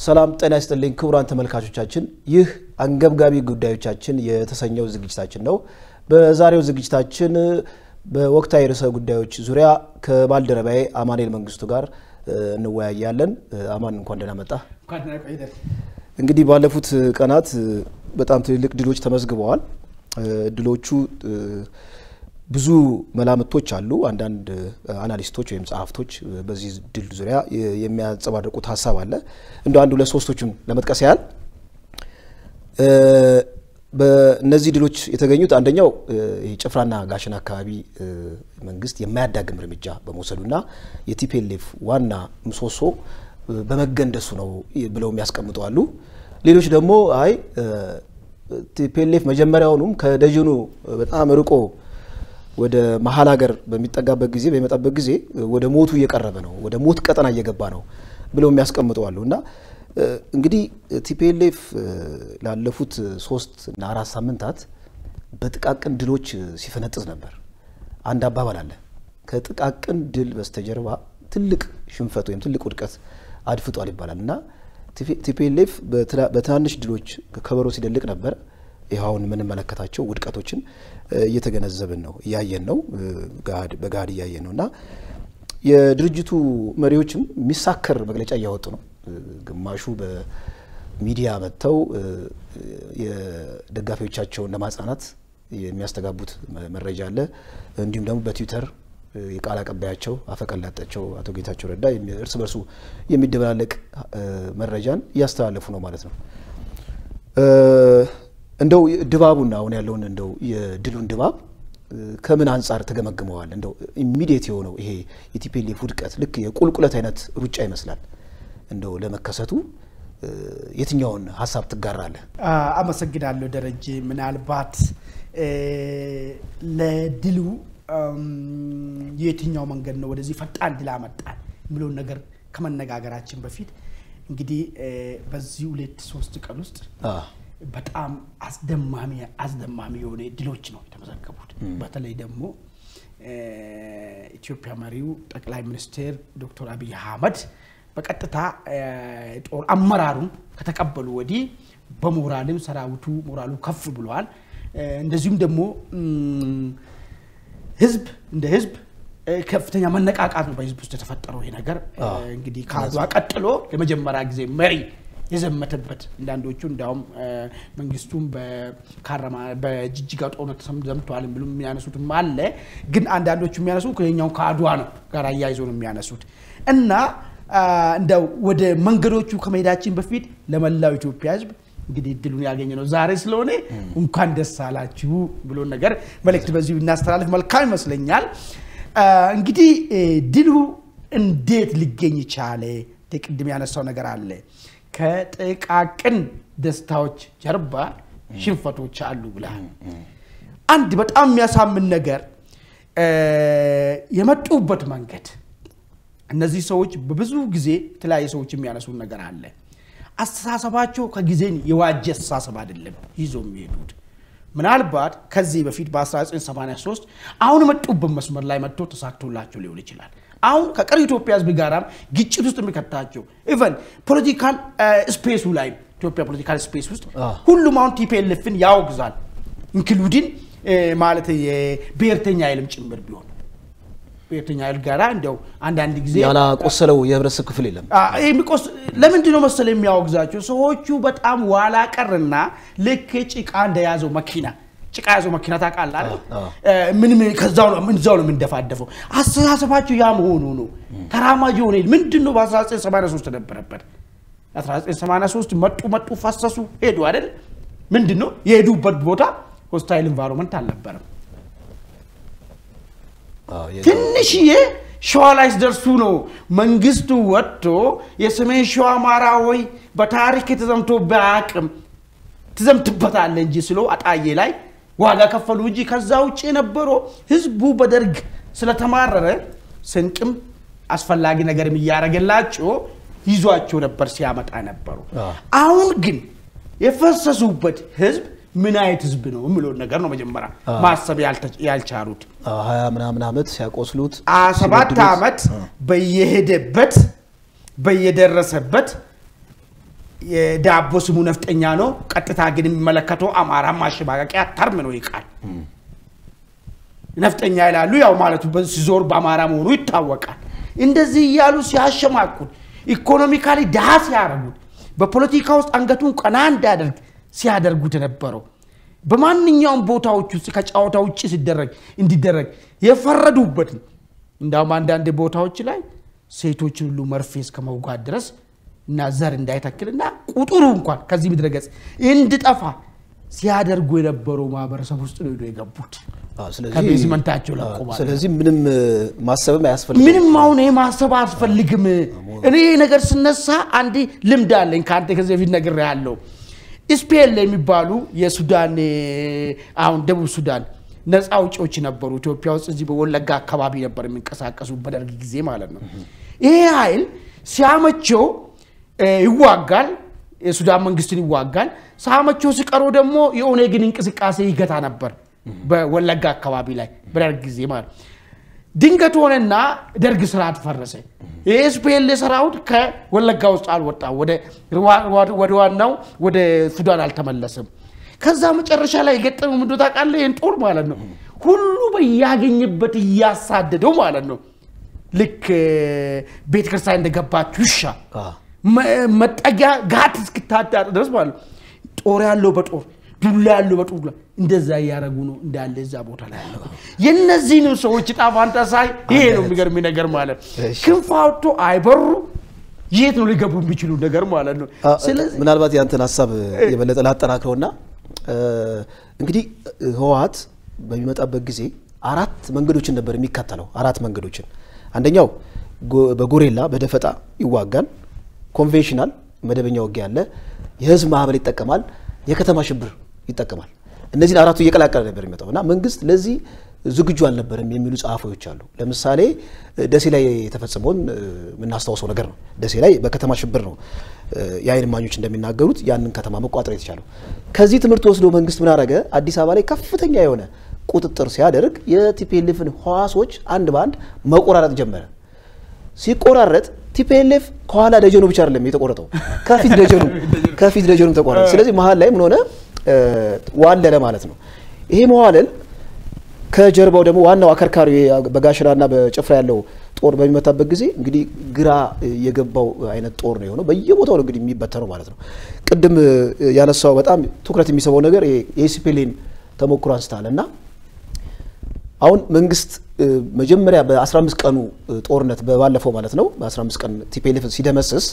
ሰላም ጤና ይስጥልኝ ክቡራን ተመልካቾቻችን፣ ይህ አንገብጋቢ ጉዳዮቻችን የተሰኘው ዝግጅታችን ነው። በዛሬው ዝግጅታችን በወቅታዊ ርዕሰ ጉዳዮች ዙሪያ ከባልደረባዬ አማኑኤል መንግስቱ ጋር እንወያያለን። አማን እንኳን ደህና መጣ። እንግዲህ ባለፉት ቀናት በጣም ትልልቅ ድሎች ተመዝግበዋል። ድሎቹ ብዙ መላምቶች አሉ። አንዳንድ አናሊስቶች ወይም ጸሐፍቶች በዚህ ድል ዙሪያ የሚያንጸባርቁት ሀሳብ አለ። እንደ አንዱ ለሶስቶቹን ለመጥቀስ ያህል በእነዚህ ድሎች የተገኙት አንደኛው ጭፍራና ጋሸና አካባቢ መንግስት የማያዳግም እርምጃ በመውሰዱና የቲፒኤልኤፍ ዋና ምሰሶ በመገንደሱ ነው ብለው የሚያስቀምጡ አሉ። ሌሎች ደግሞ አይ ቲፒኤልኤፍ መጀመሪያውኑም ከደጀኑ በጣም ርቆ ወደ መሀል ሀገር በሚጠጋበት ጊዜ በሚመጣበት ጊዜ ወደ ሞቱ እየቀረበ ነው፣ ወደ ሞት ቀጠና እየገባ ነው ብለው የሚያስቀምጡ አሉ እና እንግዲህ ቲፒኤልኤፍ ላለፉት ሶስት እና አራት ሳምንታት በጥቃቅን ድሎች ሲፈነጥዝ ነበር። አንድ አባባል አለ፣ ከጥቃቅን ድል በስተጀርባ ትልቅ ሽንፈት ወይም ትልቅ ውድቀት አድፍጧል ይባላል እና ቲፒኤልኤፍ በትናንሽ ድሎች ከበሮ ሲደልቅ ነበር። ይኸውን የምንመለከታቸው ውድቀቶችን እየተገነዘብን ነው፣ እያየን ነው፣ በገሃድ እያየን ነው እና የድርጅቱ መሪዎችም የሚሳከር መግለጫ እያወጡ ነው። ግማሹ በሚዲያ መጥተው የደጋፊዎቻቸውን ለማጽናናት የሚያስተጋቡት መረጃ አለ። እንዲሁም ደግሞ በትዊተር የቃል አቀባያቸው አፈቀላጣቸው አቶ ጌታቸው ረዳ እርስ በርሱ የሚደበላለቅ መረጃን እያስተላለፉ ነው ማለት ነው። እንደው ድባቡና አሁን ያለውን እንደው የድሉን ድባብ ከምን አንጻር ተገመግመዋል? እንደው ኢሚዲየት የሆነው ይሄ የቲፒኤልኤፍ ውድቀት ልክ የቁልቁለት አይነት ሩጫ ይመስላል። እንደው ለመከሰቱ የትኛውን ሀሳብ ትጋራለህ? አመሰግናለሁ ደረጀ። ምናልባት ለድሉ የትኛው መንገድ ነው ወደዚህ ፈጣን ድል አመጣን የሚለውን ነገር ከመነጋገራችን በፊት እንግዲህ በዚህ ሁለት ሶስት ቀን ውስጥ በጣም አስደማሚ አስደማሚ የሆነ ድሎች ነው የተመዘገቡት። በተለይ ደግሞ ኢትዮጵያ መሪው ጠቅላይ ሚኒስትር ዶክተር አብይ አህመድ በቀጥታ ጦር አመራሩን ከተቀበሉ ወዲህ በሞራልም ሰራዊቱ ሞራሉ ከፍ ብሏል። እንደዚሁም ደግሞ ህዝብ እንደ ህዝብ ከፍተኛ መነቃቃት ነው በህዝብ ውስጥ የተፈጠረው ይሄ ነገር እንግዲህ ከአድዋ ቀጥሎ የመጀመሪያ ጊዜ መሪ የዘመተበት አንዳንዶቹ እንዲያውም መንግስቱም በጅጅጋ ጦርነት ዘምተዋል ብሎ የሚያነሱትም አለ። ግን አንዳንዶቹ የሚያነሱ ከኛው ከአድዋ ነው ጋር አያይዞ ነው የሚያነሱት እና እንደው ወደ መንገዶቹ ከመሄዳችን በፊት ለመላው ኢትዮጵያ ህዝብ እንግዲህ እድሉን ያገኘ ነው ዛሬ ስለሆነ እንኳን ደስ አላችሁ ብሎ ነገር መልእክት በዚሁ እናስተላልፍ መልካም ይመስለኛል። እንግዲህ ድሉ እንዴት ሊገኝ ቻለ? ቅድም ያነሳው ነገር አለ። ከጥቃቅን ደስታዎች ጀርባ ሽንፈቶች አሉ ብለሃል። አንድ በጣም የሚያሳምን ነገር የመጡበት መንገድ እነዚህ ሰዎች በብዙ ጊዜ የተለያዩ ሰዎች የሚያነሱን ነገር አለ። አስተሳሰባቸው ከጊዜን የዋጀ አስተሳሰብ አይደለም ይዞ የሚሄዱት። ምናልባት ከዚህ በፊት በ1983 አሁን መጡበት መስመር ላይ መጥቶ ተሳክቶላቸው ሊሆን ይችላል። አሁን ከቀሪ ኢትዮጵያ ህዝብ ጋራም ግጭት ውስጥ የሚከታቸው ኢቨን ፖለቲካል ስፔሱ ላይ ኢትዮጵያ ፖለቲካል ስፔስ ውስጥ ሁሉም አሁን ቲፒኤልኤፍን ያወግዛል ኢንክሉዲን ማለት የብሔርተኛ ኃይልም ጭምር ቢሆን ብሔርተኛ ኃይል ጋራ እንዲያው አንዳንድ ጊዜ ያላቆሰለው የህብረተሰብ ክፍል የለም። ለምንድን ነው መሰለ የሚያወግዛቸው ሰዎቹ በጣም ዋላ ቀርና ልክ ጭቃ እንደያዘው መኪና ጭቃ ያዘው መኪና ታውቃለህ አይደል? ምን ከዛው ነው ምንዛው ነው የምንደፋደፈው። አስተሳሰባቸው ያ መሆኑ ነው። ተራማጅ የሆነ ምንድን ነው በ1983 ተነበረበት 1983 መጡ መጡ ፈሰሱ ሄዱ አይደል? ምንድን ነው የሄዱበት ቦታ ሆስታይል ኢንቫይሮንመንት አልነበረም። ትንሽዬ ሸዋ ላይ ሲደርሱ ነው መንግስቱ ወጥቶ የሰሜን ሸዋ አማራ ሆይ በታሪክ የተዘምቶ በአቅም ትዘምትበታለ እንጂ ስለው አጣዬ ላይ ዋጋ ከፈሉ እንጂ ከዛ ውጭ የነበረው ህዝቡ በደርግ ስለተማረረ ስንቅም አስፈላጊ ነገርም እያደረገላቸው ይዟቸው ነበር ሲያመጣ ነበሩ። አሁን ግን የፈሰሱበት ህዝብ ምን አይነት ህዝብ ነው የምለውን ነገር ነው መጀመሪያ ማሰብ ያልቻሉት። ሀያ ምናምን ዓመት ሲያቆስሉት ሰባት ዓመት በየሄደበት በየደረሰበት የዳቦ ስሙ ነፍጠኛ ነው። ቀጥታ ግን የሚመለከተው አማራ ማሸማቀቂያ ተርም ነው ይቃል ነፍጠኛ ይላሉ። ያው ማለቱ ሲዞር በአማራ መሆኑ ይታወቃል። እንደዚህ እያሉ ሲያሸማቁት፣ ኢኮኖሚካሊ ድሃ ሲያደርጉት፣ በፖለቲካ ውስጥ አንገቱን ቀና እንዳያደርግ ሲያደርጉት የነበረው በማንኛውም ቦታዎች ውስጥ ከጨዋታ ውጭ ሲደረግ እንዲደረግ የፈረዱበትን እንዳውም አንዳንድ ቦታዎች ላይ ሴቶችን ሁሉ መርፌ እስከ መውጋት ድረስ እና ዘር እንዳይተክልና ቁጥሩ እንኳን ከዚህ ምድረ ገጽ እንድጠፋ ሲያደርጉ የነበረው ማህበረሰብ ውስጥ ነው ሄዶ የገቡት አዎ፣ ስለዚህ- ከቤዝመንታቸው ለቆ ማለት ነው። ስለዚህ ምንም እ፣ ማሰብም አያስፈልግም። ምንም አሁን ይሄ ማሰብ አያስፈልግም። እኔ ይሄ ነገር ስነሳ አንድ ልምድ አለኝ ከአንተ ከዚህ በፊት ነገር ያለው ስፔል የሚባሉ የሱዳን እ፣ አሁን ደቡብ ሱዳን ነፃ አውጪዎች ነበሩ። ኢትዮጵያ ውስጥ እዚህ በወለጋ አካባቢ ነበር የሚንቀሳቀሱ በደርግ ጊዜ ማለት ነው። ይሄ ኃይል ሲያመቸው እ፣ ይዋጋል፣ የሱዳን መንግስትን ይዋጋል። ሳመቸው ሲቀሩ ደግሞ የኦኔግን እንቅስቃሴ ይገታ ነበር በወለጋ አካባቢ ላይ በደርግ ጊዜ ማለት ነው። ድንገት ሆነና ደርግ ስርዓት ፈረሰ። የኤስፒኤል ሰራዊት ከወለጋ ውስጥ አልወጣም፣ ወደ ወደ ዋናው ወደ ሱዳን አልተመለሰም። ከዛ መጨረሻ ላይ የገጠመው ምንድን ነው ታውቃለህ? ይህን ጦር ማለት ነው ሁሉ በያገኘበት እያሳደደው ማለት ነው። ልክ ቤተ ክርስቲያን እንደገባች ውሻ አ፣ መ- መጠጊያ ጋት እስክታጣ ድረስ ማለት ነው። ጦር ያለው በጦር ዱላ ያለው በዱላ እንደዛ እያደረጉ ነው እንዳለ እዛ ቦታ ላይ ያለው የእነዚህንም ሰዎች ዕጣ ፈንታ ሳይ ይሄ ነው የሚገርም ነገር ማለት ነው። እሺ። ክንፍ አውጥቶ አይበሩ የት ነው ሊገቡ የሚችሉ ነገር ማለት ነው። አ፣ ስለዚህ ምናልባት ያንተን ሀሳብ የበለጠ ላጠናክረውና እ፣ እንግዲህ ህወሓት በሚመጣበት ጊዜ አራት መንገዶችን ነበር የሚከተለው። አራት መንገዶችን አንደኛው ጎ- በጎሬላ በደፈጣ ይዋጋል። ኮንቬንሽናል መደበኛ ውጊያ አለ። የህዝብ ማዕበል ይጠቀማል። የከተማ ሽብር ይጠቀማል። እነዚህን አራቱ እየቀላቀለ ነበር የሚመጣው እና መንግስት ለዚህ ዝግጁ አልነበረም የሚሉ ጸሐፊዎች አሉ። ለምሳሌ እ፣ ደሴ ላይ የተፈጸመውን እ፣ የምናስታውሰው ነገር ነው። ደሴ ላይ በከተማ ሽብር ነው እ፣ የዓይን እማኞች እንደሚናገሩት ያንን ከተማ መቋጠር የተቻለው። ከዚህ ትምህርት ወስዶ መንግስት ምን አደረገ? አዲስ አበባ ላይ ከፍተኛ የሆነ ቁጥጥር ሲያደርግ የቲፒኤልኤፍን ህዋሶች አንድ በአንድ መቆራረጥ ጀመረ። ሲቆራረጥ ቲፒኤልኤፍ ከኋላ ደጀኑ ብቻ አይደለም የተቆረጠው ከፊት ደጀኑ ከፊት ደጀኑ ተቆረጠ። ስለዚህ መሀል ላይ ምን ሆነ እ፣ ዋለለ ማለት ነው። ይሄ መዋለል ከጀርባው ደግሞ ዋናው አከርካሪ በጋሽራና በጭፍራ ያለው ጦር በሚመታበት ጊዜ እንግዲህ ግራ የገባው አይነት ጦር ነው የሆነው። በየቦታው ነው እንግዲህ የሚበተነው ማለት ነው። ቅድም እ፣ ያነሳው በጣም ትኩረት የሚስበው ነገር የኤሲፔሌን ተሞክሮ አንስታል እና አሁን መንግስት እ፣ መጀመሪያ በ15 ቀኑ እ፣ ጦርነት ባለፈው ማለት ነው በ15 ቀን ቲፒኤልኤፍ ሲደመስስ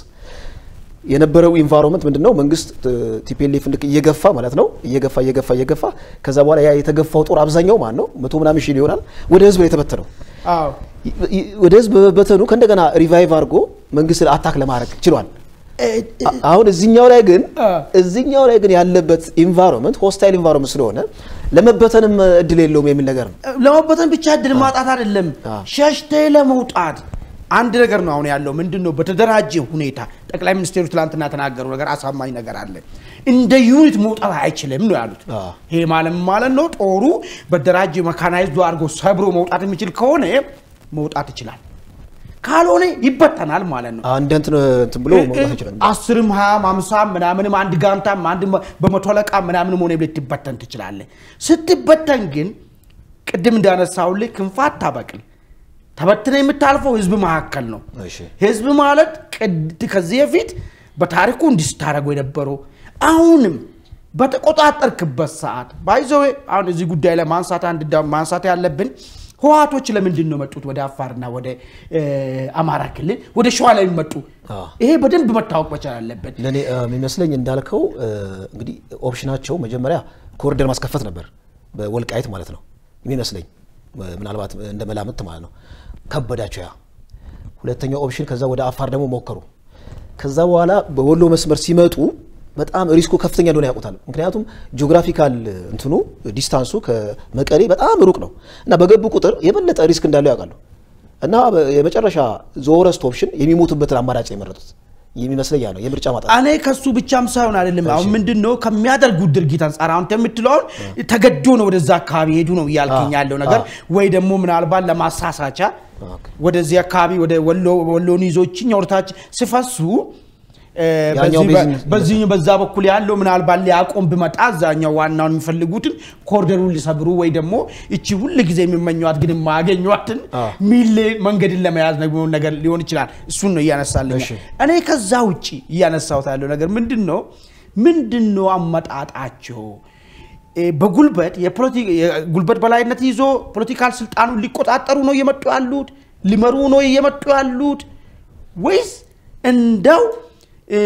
የነበረው ኢንቫይሮንመንት ምንድን ነው? መንግስት ቲፒኤልኤፍ ልክ እየገፋ ማለት ነው እየገፋ እየገፋ እየገፋ ከዛ በኋላ ያ የተገፋው ጦር አብዛኛው ማን ነው መቶ ምናምን ሺህ ይሆናል ወደ ህዝብ ነው የተበተነው። አዎ ይ- ይ- ወደ ህዝብ በመበተኑ ከእንደገና ሪቫይቭ አድርጎ መንግስትን አታክ ለማድረግ ችሏል። አ- አሁን እዚኛው ላይ ግን አ። እዚኛው ላይ ግን ያለበት ኢንቫይሮንመንት ሆስታይል ኢንቫይሮንመንት ስለሆነ ለመበተንም እድል የለውም የሚል ነገር ነው። ለመበተን ብቻ እድል ማጣት አይደለም፣ አዎ። ሸሽቴ ለመውጣት አንድ ነገር ነው አሁን ያለው። ምንድን ነው በተደራጀ ሁኔታ ጠቅላይ ሚኒስቴሩ ትላንትና ተናገሩ ነገር አሳማኝ ነገር አለ። እንደ ዩኒት መውጣት አይችልም ነው ያሉት። አዎ። ይሄ ማለት ምን ማለት ነው? ጦሩ በተደራጀ መካናይዝዶ አድርጎ ሰብሮ መውጣት የሚችል ከሆነ መውጣት ይችላል፣ ካልሆነ ይበተናል ማለት ነው። አንድ እንትን እንትን ብሎ መውጣት ይችላል። አስርም ሀያም አምሳም ምናምንም አንድ ጋንታም አንድ መ- በመቶ አለቃ ምናምንም ሆነ ልትበተን ትችላለህ። ስትበተን ግን ቅድም እንዳነሳውልህ ክንፍ አታበቅል። ተበትነ የምታልፈው ህዝብ መካከል ነው። እሺ። ህዝብ ማለት ቅድ ከዚህ በፊት በታሪኩ እንዲህ ስታደርገው የነበረው አሁንም በተቆጣጠርክበት ሰዓት ባይዘዌ አሁን እዚህ ጉዳይ ላይ ማንሳት አንድ ዳ- ማንሳት ያለብን ህወሓቶች ለምንድን ነው መጡት ወደ አፋርና ወደ እ፣ አማራ ክልል ወደ ሸዋ ላይ የሚመጡ አዎ። ይሄ በደንብ መታወቅ መቻል አለበት። ለእኔ እ፣ የሚመስለኝ እንዳልከው እ፣ እንግዲህ ኦፕሽናቸው መጀመሪያ ኮሪደር ማስከፈት ነበር በወልቃይት ማለት ነው የሚመስለኝ እ፣ ምናልባት እንደ መላምት ማለት ነው። ከበዳቸው ያ ሁለተኛው ኦፕሽን። ከዛ ወደ አፋር ደግሞ ሞከሩ። ከዛ በኋላ በወሎ መስመር ሲመጡ በጣም ሪስኩ ከፍተኛ እንደሆነ ያውቁታል። ምክንያቱም ጂኦግራፊካል እንትኑ ዲስታንሱ ከመቀሌ በጣም ሩቅ ነው እና በገቡ ቁጥር የበለጠ ሪስክ እንዳለው ያውቃሉ እና በ- የመጨረሻ ዘወረስት ኦፕሽን የሚሞቱበትን አማራጭ የመረጡት የሚመስለኝ ያ ነው የምርጫ ማጣት እኔ ከሱ ብቻም ሳይሆን አይደለም አሁን ምንድን ነው ከሚያደርጉት ድርጊት አንጻር አሁን የምትለውን ተገዶ ነው ወደዛ አካባቢ ሄዱ ነው እያልከኝ አዎ፣ ያለው ነገር አዎ። ወይ ደግሞ ምናልባት ለማሳሳቻ ኦኬ። ወደዚህ አካባቢ ወደ ወሎ ወሎን ይዞችኝ ወደታች ሲፈሱ ያኛው በዚህ በ- ቤዝን- በዚህ በዛ በኩል ያለው ምናልባት ሊያቆም ብመጣ እዛኛው ዋናውን የሚፈልጉትን ኮሪደሩን ሊሰብሩ ወይ ደግሞ እቺ ሁል ጊዜ የሚመኟት ግን የማያገኟትን አ። ሚል መንገድን ለመያዝ ነው ነገር ሊሆን ይችላል። እሱን ነው እያነሳልኝ እሺ። እኔ ከዛ ውጭ እያነሳሁት ያለው ነገር ምንድን ነው ምንድን ነው አመጣጣቸው እ፣ በጉልበት የፖለቲ- የጉልበት በላይነት ይዞ ፖለቲካል ስልጣኑን ሊቆጣጠሩ ነው እየመጡ ያሉት ሊመሩ ነው እየመጡ ያሉት ወይስ እንደው እ፣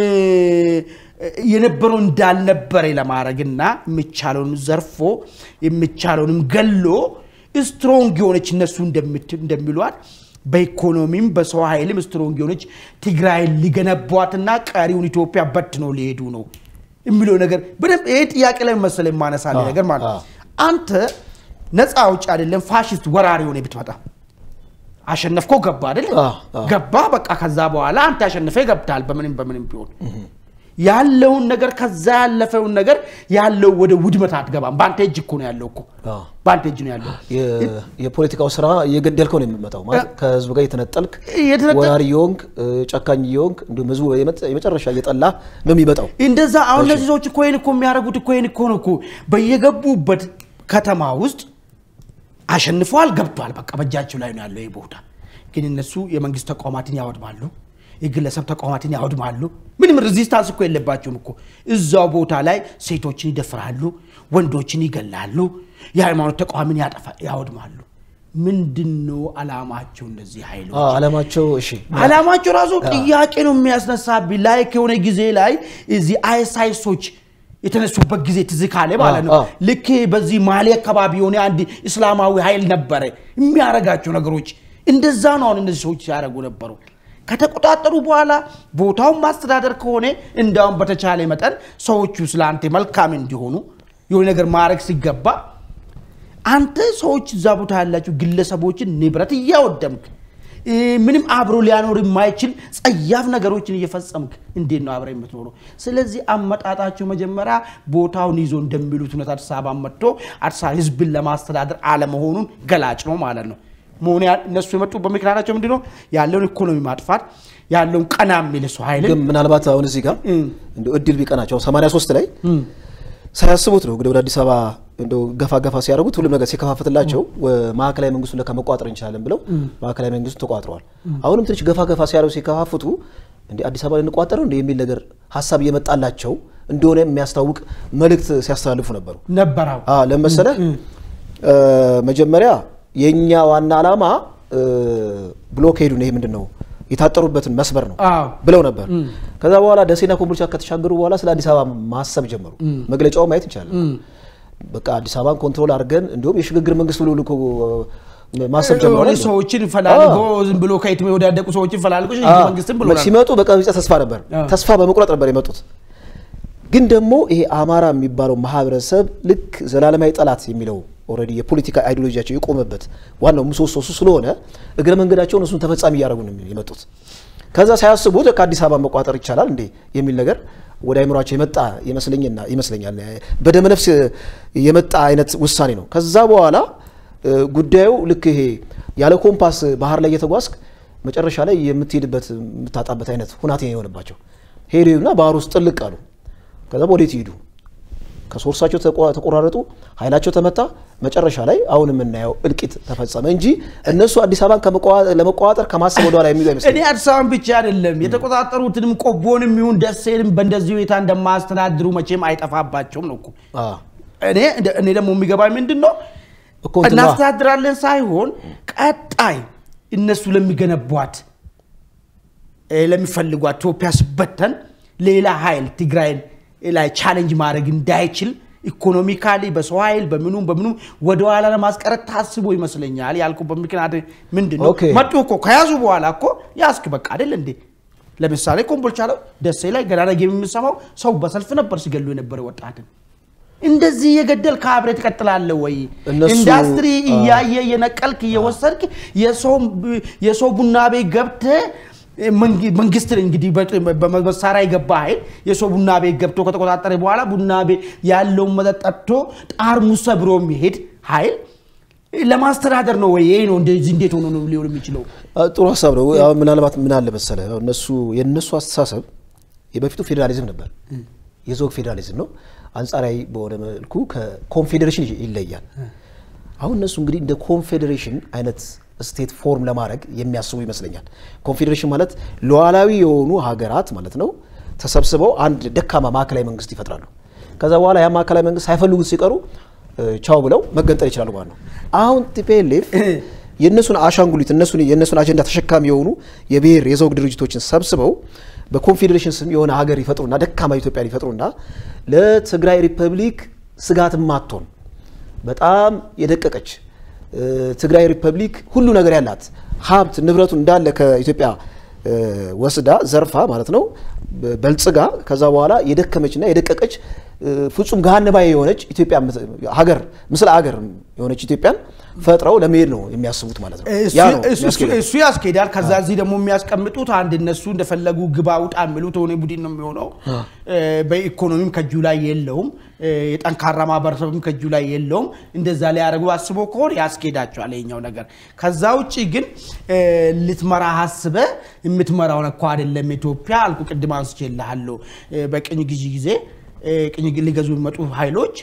የነበረው እንዳልነበረ ለማድረግና የሚቻለውን ዘርፎ የሚቻለውንም ገሎ ስትሮንግ የሆነች እነሱ እንደምት- እንደሚሏት በኢኮኖሚም በሰው ኃይልም ስትሮንግ የሆነች ትግራይን ሊገነቧትና ቀሪውን ኢትዮጵያ በት ነው ሊሄዱ ነው የሚለው ነገር በደንብ ይሄ ጥያቄ ላይ መሰለ የማነሳል አዎ፣ ነገር ማለት ነው። አዎ። አንተ ነፃ አውጭ አይደለም ፋሽስት ወራሪ ሆነ ብትመጣ አሸነፍኮ ገባ አይደል? አዎ፣ አዎ። ገባ በቃ። ከዛ በኋላ አንተ ያሸነፈ ገብታል። በምንም በምንም ቢሆን ያለውን ነገር ከዛ ያለፈውን ነገር ያለው ወደ ውድመት አትገባም። በአንተ እጅ እኮ ነው ያለው እኮ አዎ። በአንተ እጅ ነው ያለው። የ- የፖለቲካው ስራ እየገደልከው ነው የሚመጣው ማለት ከህዝብ ጋር የተነጠልክ የተነጠል- ወራሪ የሆንክ ጨካኝ የሆንክ እንዲሁም ህዝቡ የመጨ- የመጨረሻ እየጠላ ነው የሚመጣው። እንደዛ አሁን እነዚህ ሰዎች እኮ ይህን እኮ የሚያደርጉት እኮ ይህን እኮ ነው እኮ በየገቡበት ከተማ ውስጥ አሸንፈዋል፣ ገብቷል። በቃ በእጃቸው ላይ ነው ያለው ይህ ቦታ። ግን እነሱ የመንግስት ተቋማትን ያወድማሉ፣ የግለሰብ ተቋማትን ያወድማሉ። ምንም ሬዚስታንስ እኮ የለባቸውም እኮ እዛው ቦታ ላይ ሴቶችን ይደፍራሉ፣ ወንዶችን ይገላሉ፣ የሃይማኖት ተቋምን ያጠፋ ያወድማሉ። ምንድን ነው አላማቸው እነዚህ ኃይሎች? አዎ፣ አላማቸው እሺ አላማቸው ራሱ ጥያቄ ነው የሚያስነሳብኝ። ላይክ የሆነ ጊዜ ላይ እዚህ አይሳይሶች የተነሱበት ጊዜ ትዝ ካለ ማለት ነው። አዎ። ልክ በዚህ ማሊ አካባቢ የሆነ አንድ እስላማዊ ኃይል ነበረ የሚያረጋቸው ነገሮች እንደዛ ነው። አሁን እነዚህ ሰዎች ሲያደርጉ ነበሩ። ከተቆጣጠሩ በኋላ ቦታውን ማስተዳደር ከሆነ እንዳውም በተቻለ መጠን ሰዎቹ ስለ አንተ መልካም እንዲሆኑ የሆነ ነገር ማድረግ ሲገባ አንተ ሰዎች እዛ ቦታ ያላቸው ግለሰቦችን ንብረት እያወደምክ እ፣ ምንም አብሮ ሊያኖር የማይችል ጸያፍ ነገሮችን እየፈጸምክ እንዴት ነው አብረ የምትኖረው? ስለዚህ አመጣጣቸው መጀመሪያ ቦታውን ይዞ እንደሚሉት እውነት አዲስ አበባ መጥቶ አዲስ አበባ ህዝብን ለማስተዳደር አለመሆኑን ገላጭ ነው ማለት ነው። መሆን ያ- እነሱ የመጡበት ምክንያታቸው ምንድን ነው? ያለውን ኢኮኖሚ ማጥፋት ያለውን ቀና የሚል ሰው ኃይልን ግን ምናልባት አሁን እዚህ ጋር እም። እንደው እድል ቢቀናቸው 83 ላይ ሳያስቡት ነው እንግዲህ ወደ አዲስ አበባ እንደው ገፋ ገፋ ሲያደርጉት ሁሉም ነገር ሲከፋፍትላቸው ወ- ማዕከላዊ መንግስቱን ለካ መቋጠር እንችላለን ብለው ማዕከላዊ መንግስቱን ተቋጥረዋል። አሁንም ትንሽ ገፋ ገፋ ሲያደርጉ ሲከፋፍቱ እንደ አዲስ አበባ ልንቋጠር እንደ የሚል ነገር ሀሳብ እየመጣላቸው እንደሆነ የሚያስታውቅ መልእክት ሲያስተላልፉ ነበሩ። ነበረው አ ለመሰለ መጀመሪያ የኛ ዋና ዓላማ ብሎኬዱን ይሄ ምንድን ነው የታጠሩበትን መስበር ነው አዎ። ብለው ነበር። ከዛ በኋላ ደሴና ኮምቦልቻ ከተሻገሩ በኋላ ስለ አዲስ አበባ ማሰብ ጀመሩ። መግለጫው ማየት እንችላለን። በቃ አዲስ አበባን ኮንትሮል አድርገን እንዲሁም የሽግግር መንግስት ብሎ ልኮ ማሰብ ጀመሩ። የሆነ ሰዎችን ፈላልጎ ዝም ብሎ ከየትም የወዳደቁ ሰዎችን ፈላልጎ ሽግግር መንግስትን ብሎ ሲመጡ በቀቢጸ ተስፋ ነበር አዎ። ተስፋ በመቁረጥ ነበር የመጡት። ግን ደግሞ ይሄ አማራ የሚባለው ማህበረሰብ ልክ ዘላለማዊ ጠላት የሚለው ኦልሬዲ የፖለቲካ አይዲዮሎጂያቸው የቆመበት ዋናው ምሰሶ እሱ ስለሆነ እግረ መንገዳቸውን እሱን ተፈጻሚ እያደረጉ ነው የመጡት። ከዛ ሳያስቡት ከአዲስ አበባ መቋጠር ይቻላል እንዴ የሚል ነገር ወደ አይምሯቸው የመጣ ይመስለኝና ይመስለኛል በደመ ነፍስ የመጣ አይነት ውሳኔ ነው። ከዛ በኋላ እ፣ ጉዳዩ ልክ ይሄ ያለ ኮምፓስ ባህር ላይ እየተጓዝክ መጨረሻ ላይ የምትሄድበት የምታጣበት አይነት ሁናቴ ነው የሆነባቸው። ሄዱና ባህር ውስጥ ጥልቅ አሉ። ከዛ ወዴት ይሄዱ? ከሶርሳቸው ተቆ- ተቆራረጡ፣ ኃይላቸው ተመታ። መጨረሻ ላይ አሁን የምናየው እልቂት ተፈጸመ እንጂ እነሱ አዲስ አበባን ከመቋ- ለመቆጣጠር ከማሰብ ወደኋላ የሚሉ እኔ አይመስለኝም። አዲስ አበባን ብቻ አይደለም የተቆጣጠሩትንም ቆቦንም ይሁን ደሴንም በእንደዚህ ሁኔታ እንደማያስተዳድሩ መቼም አይጠፋባቸውም ነው እኮ። አዎ። እኔ እኔ ደግሞ የሚገባኝ ምንድን ነው እኮ እንትን ነዋ። እናስተዳድራለን ሳይሆን ቀጣይ እነሱ ለሚገነቧት እ፣ ለሚፈልጓት ኢትዮጵያ ስበተን ሌላ ኃይል ትግራይን ላይ ቻሌንጅ ማድረግ እንዳይችል ኢኮኖሚካሊ በሰው ኃይል በምኑም በምኑም ወደኋላ ለማስቀረት ታስቦ ይመስለኛል ያልኩበት ምክንያት ምንድን ነው? ኦኬ። መጡ እኮ ከያዙ በኋላ እኮ ያስክ በቃ አይደል እንዴ? ለምሳሌ ኮምቦልቻ ላይ ደሴ ላይ ገና ነገ የምንሰማው ሰው በሰልፍ ነበር ሲገሉ የነበረ ወጣትን እንደዚህ የገደል ከአብሬ ትቀጥላለህ ወይ? እነሱ- ኢንዱስትሪ እያየ እየነቀልክ እየወሰድክ የሰው ቡና ቤት ገብተህ መንግ- መንግስት እንግዲህ በ- በመሳሪያ የገባ ኃይል የሰው ቡና ቤት ገብቶ ከተቆጣጠረ በኋላ ቡና ቤት ያለውን መጠጥ ጠጥቶ ጠርሙስ ሰብሮ የሚሄድ ኃይል ለማስተዳደር ነው ወይ? ይሄ ነው እንደዚህ እንዴት ሆኖ ነው ሊሆን የሚችለው? አ፣ ጥሩ ሀሳብ ነው። አሁን ምናልባት ምን አለ መሰለህ አሁን እነሱ የእነሱ አስተሳሰብ የበፊቱ ፌዴራሊዝም ነበር፣ የዘውግ ፌዴራሊዝም ነው። አንጻራዊ በሆነ መልኩ ከኮንፌዴሬሽን ይለያል። አሁን እነሱ እንግዲህ እንደ ኮንፌዴሬሽን አይነት ስቴት ፎርም ለማድረግ የሚያስቡ ይመስለኛል። ኮንፌዴሬሽን ማለት ሉዓላዊ የሆኑ ሀገራት ማለት ነው ተሰብስበው አንድ ደካማ ማዕከላዊ መንግስት ይፈጥራሉ። ከዛ በኋላ ያ ማዕከላዊ መንግስት ሳይፈልጉት ሲቀሩ ቻው ብለው መገንጠል ይችላሉ ማለት ነው። አሁን ቲፒኤልኤፍ የእነሱን አሻንጉሊት እነሱን የእነሱን አጀንዳ ተሸካሚ የሆኑ የብሔር የዘውግ ድርጅቶችን ሰብስበው በኮንፌዴሬሽን ስም የሆነ ሀገር ይፈጥሩና ደካማ ኢትዮጵያን ይፈጥሩና ለትግራይ ሪፐብሊክ ስጋት ማትሆን በጣም የደቀቀች ትግራይ ሪፐብሊክ ሁሉ ነገር ያላት ሀብት ንብረቱን እንዳለ ከኢትዮጵያ ወስዳ ዘርፋ ማለት ነው በልጽጋ ከዛ በኋላ የደከመችና የደቀቀች ፍጹም ገሃነባዊ የሆነች ኢትዮጵያ ሀገር ምስለ ሀገር የሆነች ኢትዮጵያን ፈጥረው ለመሄድ ነው የሚያስቡት ማለት ነው። ያ ነው የሚያስኬደው። እሱ ያስኬዳል። ከዛ እዚህ ደግሞ የሚያስቀምጡት አንድ እነሱ እንደፈለጉ ግባ ውጣ የሚሉት ሆነ ቡድን ነው የሚሆነው። በኢኮኖሚም ከእጁ ላይ የለውም፣ የጠንካራ ማህበረሰብም ከእጁ ላይ የለውም። እንደዛ ሊያደርጉ አስበው ከሆነ ያስኬዳቸዋል ይኸኛው ነገር። ከዛ ውጭ ግን ልትመራ አስበ የምትመራውን እኮ አይደለም ኢትዮጵያ አልኩ ቅድም አንስቼልሃለሁ። በቅኝ ግዢ ጊዜ ቅኝ ሊገዙ የሚመጡ ኃይሎች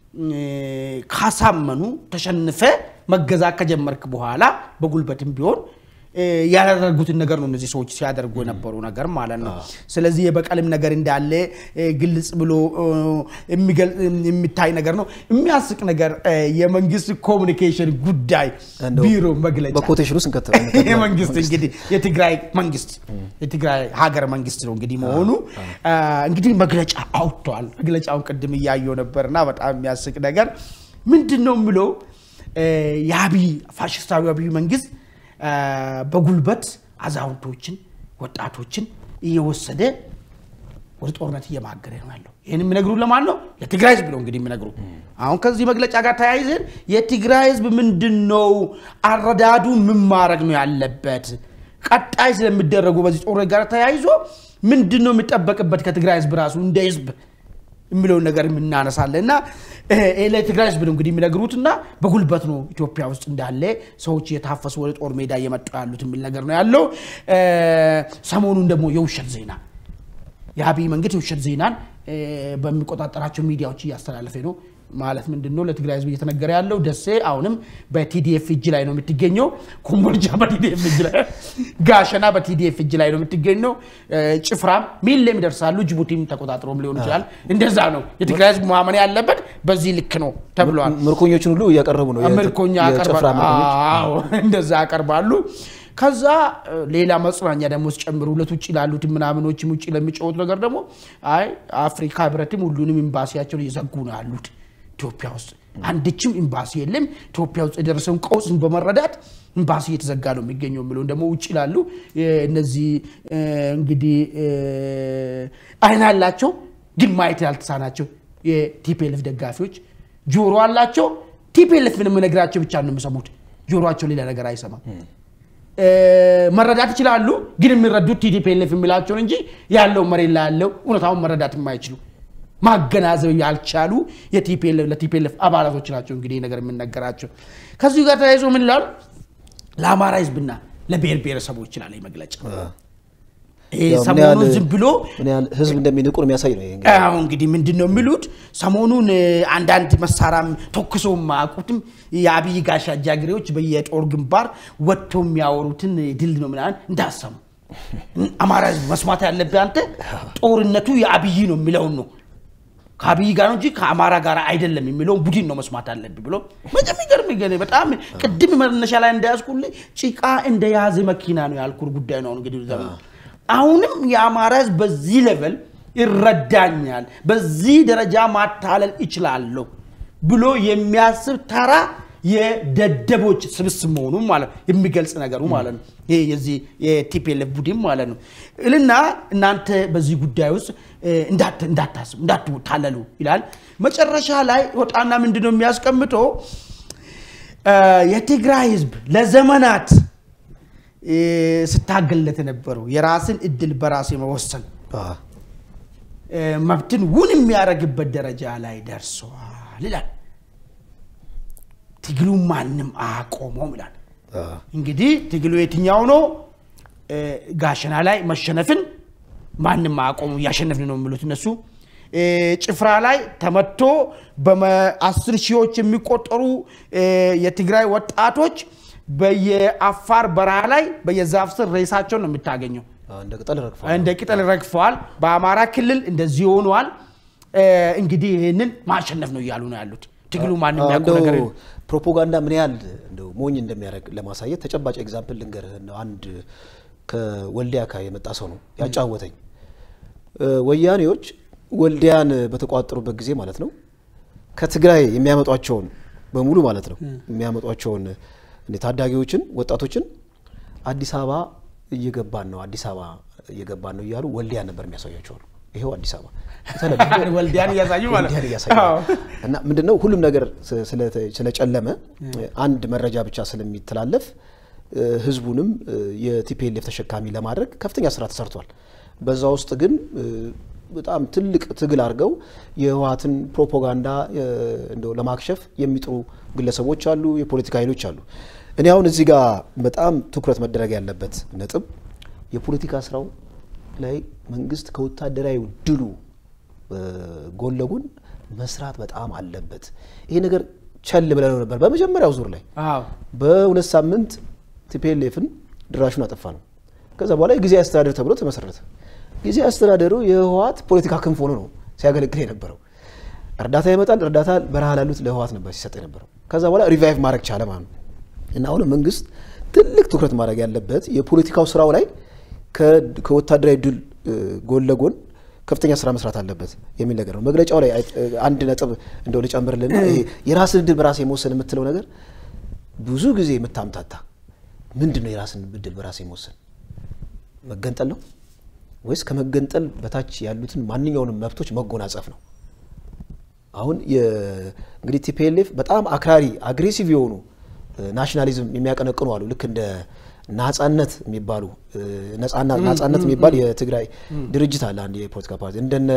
ካሳመኑ ተሸንፈ መገዛት ከጀመርክ በኋላ በጉልበትም ቢሆን ያደረጉትን ነገር ነው እነዚህ ሰዎች ሲያደርጉ የነበሩ ነገር ማለት ነው። ስለዚህ የበቀልም ነገር እንዳለ ግልጽ ብሎ የሚታይ ነገር ነው። የሚያስቅ ነገር የመንግስት ኮሚኒኬሽን ጉዳይ ቢሮ መግለጫ በኮቴሽን ውስጥ እንከተለው የመንግስት እንግዲህ የትግራይ መንግስት የትግራይ ሀገር መንግስት ነው እንግዲህ መሆኑ እንግዲህ መግለጫ አውጥተዋል። መግለጫውን ቅድም እያየው ነበርና በጣም የሚያስቅ ነገር ምንድን ነው የምለው የአብይ ፋሽስታዊ አብይ መንግስት በጉልበት አዛውንቶችን፣ ወጣቶችን እየወሰደ ወደ ጦርነት እየማገረ ነው ያለው። ይህን የሚነግሩ ለማን ነው? ለትግራይ ህዝብ ነው እንግዲህ የሚነግሩ። አሁን ከዚህ መግለጫ ጋር ተያይዘን የትግራይ ህዝብ ምንድን ነው አረዳዱ፣ ምን ማድረግ ነው ያለበት፣ ቀጣይ ስለሚደረጉ በዚህ ጦርነት ጋር ተያይዞ ምንድን ነው የሚጠበቅበት ከትግራይ ህዝብ ራሱ እንደ ህዝብ የሚለውን ነገር የምናነሳለን እና ለትግራይ ህዝብ ነው እንግዲህ የሚነግሩትና በጉልበት ነው ኢትዮጵያ ውስጥ እንዳለ ሰዎች እየታፈሱ ወደ ጦር ሜዳ እየመጡ ያሉት የሚል ነገር ነው ያለው። ሰሞኑን ደግሞ የውሸት ዜና የአብይ መንግስት የውሸት ዜናን በሚቆጣጠራቸው ሚዲያዎች እያስተላለፈ ነው። ማለት ምንድን ነው ለትግራይ ህዝብ እየተነገረ ያለው ደሴ አሁንም በቲዲኤፍ እጅ ላይ ነው የምትገኘው። ኮምቦልቻ በቲዲኤፍ እጅ ላይ፣ ጋሸና በቲዲኤፍ እጅ ላይ ነው የምትገኘው። ጭፍራም ሚሌም ይደርሳሉ። ጅቡቲም ተቆጣጥሮም ሊሆን ይችላል። እንደዛ ነው የትግራይ ህዝብ ማመን ያለበት በዚህ ልክ ነው ተብሏል። ምርኮኞችን ሁሉ እያቀረቡ ነው። ምርኮኛ የጭፍራ ምርኮኞች አዎ፣ እንደዛ ያቀርባሉ። ከዛ ሌላ መጽናኛ ደግሞ ሲጨምሩ ሁለት ውጭ ላሉት ምናምኖችም ውጭ ለሚጫወቱ ነገር ደግሞ አይ አፍሪካ ህብረትም ሁሉንም ኤምባሲያቸውን እየዘጉ ነው ያሉት ኢትዮጵያ ውስጥ አንድችም ኤምባሲ የለም። ኢትዮጵያ ውስጥ የደረሰውን ቀውስን በመረዳት ኤምባሲ እየተዘጋ ነው የሚገኘው የሚለውን ደግሞ ውጭ ላሉ እነዚህ እንግዲህ አይን አላቸው ግን ማየት ያልተሳናቸው የቲፒኤልኤፍ ደጋፊዎች ጆሮ አላቸው። ቲፒኤልኤፍ ምንም ነገራቸው ብቻ ነው የሚሰሙት። ጆሮቸው ሌላ ነገር አይሰማም። መረዳት ይችላሉ፣ ግን የሚረዱት ቲፒኤልኤፍ የሚላቸውን እንጂ ያለው መሬት ላይ ያለው እውነታውን መረዳት የማይችሉ ማገናዘብ ያልቻሉ ለቲፒኤልኤፍ አባላቶች ናቸው። እንግዲህ ነገር የምነገራቸው ከዚሁ ጋር ተያይዞ ምን ይላሉ? ለአማራ ህዝብና ለብሔር ብሔረሰቦች ይላል መግለጫ። ይህ ያው ምን ሰሞኑን ያህል- ዝም ብሎ ምን ያህል ህዝብ እንደሚንቁ ነው የሚያሳይ ነው። ይሄ እንግዲህ አሁ እንግዲህ ምንድን ነው የሚሉት ሰሞኑን እ፣ አንዳንድ መሳሪያም ተኩሰው የማያውቁትም የአብይ ጋሻ ጃግሬዎች በየጦር ግንባር ወጥተው የሚያወሩትን ድል ነው ምናምን እንዳሰሙ አማራ ህዝብ መስማት ያለብህ አንተ ጦርነቱ የአብይ ነው የሚለውን ነው ከአብይ ጋር ነው እንጂ ከአማራ ጋር አይደለም የሚለውን ቡድን ነው መስማት አለብህ ብሎ በጣም የሚገርም ግን በጣም ቅድም መነሻ ላይ እንዳያዝኩልህ ጭቃ እንደያዘ መኪና ነው ያልኩህ ጉዳይ ነው እንግዲህ ዘመኑ አሁንም የአማራ ህዝብ በዚህ ሌቨል ይረዳኛል፣ በዚህ ደረጃ ማታለል እችላለሁ ብሎ የሚያስብ ተራ የደደቦች ስብስብ መሆኑን ማለት የሚገልጽ ነገሩ ማለት ነው። ይሄ የዚህ የቲፒኤልኤፍ ቡድን ማለት ነው እልና እናንተ በዚህ ጉዳይ ውስጥ እ፣ እንዳት- እንዳታስቡ እንዳትታለሉ ይላል። መጨረሻ ላይ ወጣና ምንድን ነው የሚያስቀምጠው እ፣ የትግራይ ህዝብ ለዘመናት እ፣ ስታገልለት የነበረው የራስን እድል በራስ የመወሰን አ፣ እ፣ መብትን ውን የሚያደርግበት ደረጃ ላይ ደርሰዋል ይላል። ትግሉ ማንም አያቆመውም ይላል። አ፣ እንግዲህ ትግሉ የትኛው ነው? እ፣ ጋሸና ላይ መሸነፍን ማንም አቆሙ እያሸነፍን ነው የሚሉት እነሱ እ፣ ጭፍራ ላይ ተመቶ በአስር ሺዎች የሚቆጠሩ እ፣ የትግራይ ወጣቶች በየአፋር በረሃ ላይ በየዛፍ ስር ሬሳቸውን ነው የምታገኘው። እንደ ቅጠል ረግፏል። እንደ ቅጠል ረግፈዋል። በአማራ ክልል እንደዚህ ሆነዋል። እ፣ እንግዲህ ይህንን ማሸነፍ ነው እያሉ ነው ያሉት። ትግሉ ማንም የሚያውቀው ነገር እንደው የለም። ፕሮፓጋንዳ ምን ያህል እንደው ሞኝ እንደሚያደርግ ለማሳየት ተጨባጭ ኤግዛምፕል ልንገርህ። እንደው አንድ ከወልዲያ አካባቢ የመጣ ሰው ነው ያጫወተኝ። እ፣ ወያኔዎች ወልዲያን በተቋጠሩበት ጊዜ ማለት ነው ከትግራይ የሚያመጧቸውን በሙሉ ማለት ነው የሚያመጧቸውን እንደ ታዳጊዎችን ወጣቶችን አዲስ አበባ እየገባን ነው አዲስ አበባ እየገባን ነው እያሉ ወልዲያ ነበር የሚያሳያቸው አሉ። ይኸው አዲስ አበባ የተለመደ ወልዲያን እያሳዩ ማለት ወልዲያን እያሳዩ አዎ። እና ምንድነው ሁሉም ነገር ስ- ስለ- ስለጨለመ አንድ መረጃ ብቻ ስለሚተላለፍ እ፣ ህዝቡንም እ፣ የቲፒኤልኤፍ ተሸካሚ ለማድረግ ከፍተኛ ስራ ተሰርቷል። በዛ ውስጥ ግን እ፣ በጣም ትልቅ ትግል አድርገው የህወሓትን ፕሮፓጋንዳ እ፣ እንደው ለማክሸፍ የሚጥሩ ግለሰቦች አሉ፣ የፖለቲካ ኃይሎች አሉ። እኔ አሁን እዚህ ጋር በጣም ትኩረት መደረግ ያለበት ነጥብ የፖለቲካ ስራው ላይ መንግስት ከወታደራዊ ድሉ እ፣ ጎን ለጎን መስራት በጣም አለበት። ይሄ ነገር ቸል ብለነው ነበር በመጀመሪያው ዙር ላይ አዎ በሁለት ሳምንት ቲፒኤልኤፍን ድራሹን አጠፋ ነው። ከዛ በኋላ የጊዜያዊ አስተዳደር ተብሎ ተመሰረተ። ጊዜያዊ አስተዳደሩ የህወሓት ፖለቲካ ክንፍ ሆኖ ነው ሲያገለግል የነበረው። እርዳታ ይመጣል። እርዳታ በረሃ ላሉት ለህወሓት ነበር ሲሰጥ የነበረው። ከዛ በኋላ ሪቫይቭ ማድረግ ቻለ ማለት ነው። እና አሁንም መንግስት ትልቅ ትኩረት ማድረግ ያለበት የፖለቲካው ስራው ላይ ከ- ከወታደራዊ ድል እ፣ ጎን ለጎን ከፍተኛ ስራ መስራት አለበት የሚል ነገር ነው። መግለጫው ላይ አይ- እ፣ አንድ ነጥብ እንደው ልጨምርልና ይሄ የራስን እድል በራስ የመወሰን የምትለው ነገር ብዙ ጊዜ የምታምታታ ምንድን ነው? የራስን እድል በራስ የመወሰን መገንጠል ነው ወይስ ከመገንጠል በታች ያሉትን ማንኛውንም መብቶች መጎናጸፍ ነው? አሁን የ- እንግዲህ ቲፒኤልኤፍ በጣም አክራሪ አግሬሲቭ የሆኑ እ፣ ናሽናሊዝም የሚያቀነቅኑ አሉ። ልክ እንደ ናጻነት የሚባሉ እ፣ ነጻና ናጻነት የሚባል የትግራይ ድርጅት አለ። አንድ የፖለቲካ ፓርቲ እንደነ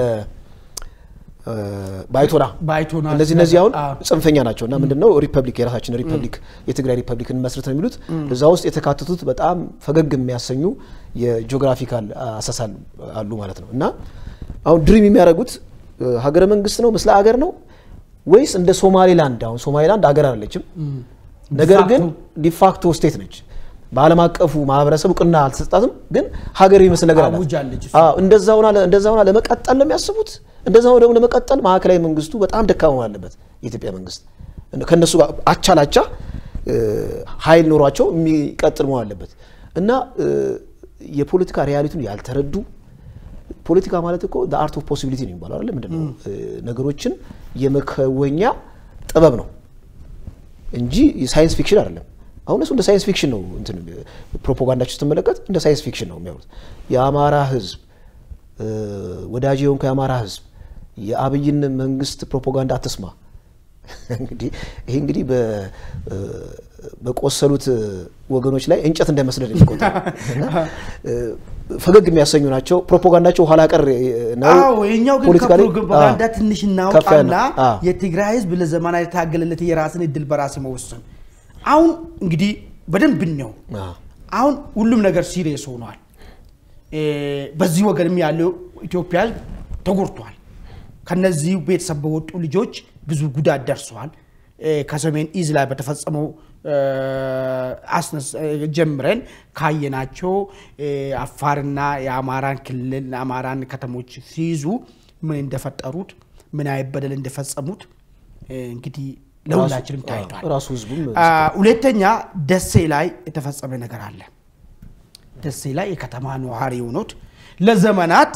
እ፣ ባይቶና ባይቶና እነዚህ እነዚህ አሁን አዎ። ጽንፈኛ ናቸው እና ምንድነው ሪፐብሊክ የራሳችን ሪፐብሊክ የትግራይ ሪፐብሊክን መስረት ነው የሚሉት እዛ ውስጥ የተካተቱት በጣም ፈገግ የሚያሰኙ የጂኦግራፊካል አሰሳል አሉ ማለት ነው እና አሁን ድሪም የሚያደርጉት እ፣ ሀገረ መንግስት ነው ምስለ ሀገር ነው ወይስ እንደ ሶማሌላንድ አሁን ሶማሌላንድ ሀገር አይደለችም ነገር ግን ዲፋክቶ ስቴት ነች በዓለም አቀፉ ማህበረሰብ እውቅና አልተሰጣትም ግን ሀገር የሚመስል ነገር አላት አውጃለች እሱ። አዎ እንደዛ ሆና እንደዛ ሆና ለመቀጠል ነው የሚያስቡት። እንደዛ ሆና ደግሞ ለመቀጠል ማዕከላዊ መንግስቱ በጣም ደካማ መሆን አለበት። የኢትዮጵያ መንግስት ከነሱ ጋር አቻ ላቻ እ፣ ኃይል ኖሯቸው የሚቀጥል መሆን አለበት እና እ፣ የፖለቲካ ሪያሊቲውን ያልተረዱ ፖለቲካ ማለት እኮ አርት ኦፍ ፖሲቢሊቲ ነው የሚባለው አይደል? ምንድን ነው እ፣ ነገሮችን የመከወኛ ጥበብ ነው እንጂ ሳይንስ ፊክሽን አይደለም። አሁን እሱ እንደ ሳይንስ ፊክሽን ነው እንትን ፕሮፓጋንዳቸው ስትመለከት እንደ ሳይንስ ፊክሽን ነው የሚያወሩት። የአማራ ህዝብ እ፣ ወዳጅ የሆንከው የአማራ ህዝብ የአብይን መንግስት ፕሮፓጋንዳ አትስማ። እንግዲህ ይሄ እንግዲህ በ- እ፣ በቆሰሉት ወገኖች ላይ እንጨት እንዳይመስለን የሚቆጠረው እና እ፣ ፈገግ የሚያሰኙ ናቸው። ፕሮፓጋንዳቸው ኋላ ቀር እ፣ ነው። አዎ ይሄኛው ግን ፖለቲካሊ ከፕሮፓጋንዳ አዎ፣ ትንሽ ከፍ እናውጣና ያለ አዎ። የትግራይ ህዝብ ለዘመናት የታገለለት የራስን እድል በራስ መወሰን አሁን እንግዲህ በደንብ ነው አዎ። አሁን ሁሉም ነገር ሲሪየስ ሆኗል። እ፣ በዚህ ወገንም ያለው ኢትዮጵያ ህዝብ ተጎድቷል። ከነዚህ ቤተሰብ በወጡ ልጆች ብዙ ጉዳት ደርሰዋል። እ፣ ከሰሜን ኢዝ ላይ በተፈጸመው እ፣ አስነስ- እ፣ ጀምረን ካየናቸው እ፣ አፋርና የአማራን ክልል አማራን ከተሞች ሲይዙ ምን እንደፈጠሩት ምን አይነት በደል እንደፈጸሙት እ፣ እንግዲህ ለሁላችንም ራሱ- ታይቷል። አዎ፣ ራሱ ህዝቡም አ፣ ሁለተኛ ደሴ ላይ የተፈጸመ ነገር አለ። ደሴ ላይ የከተማ ነዋሪ የሆኑት ለዘመናት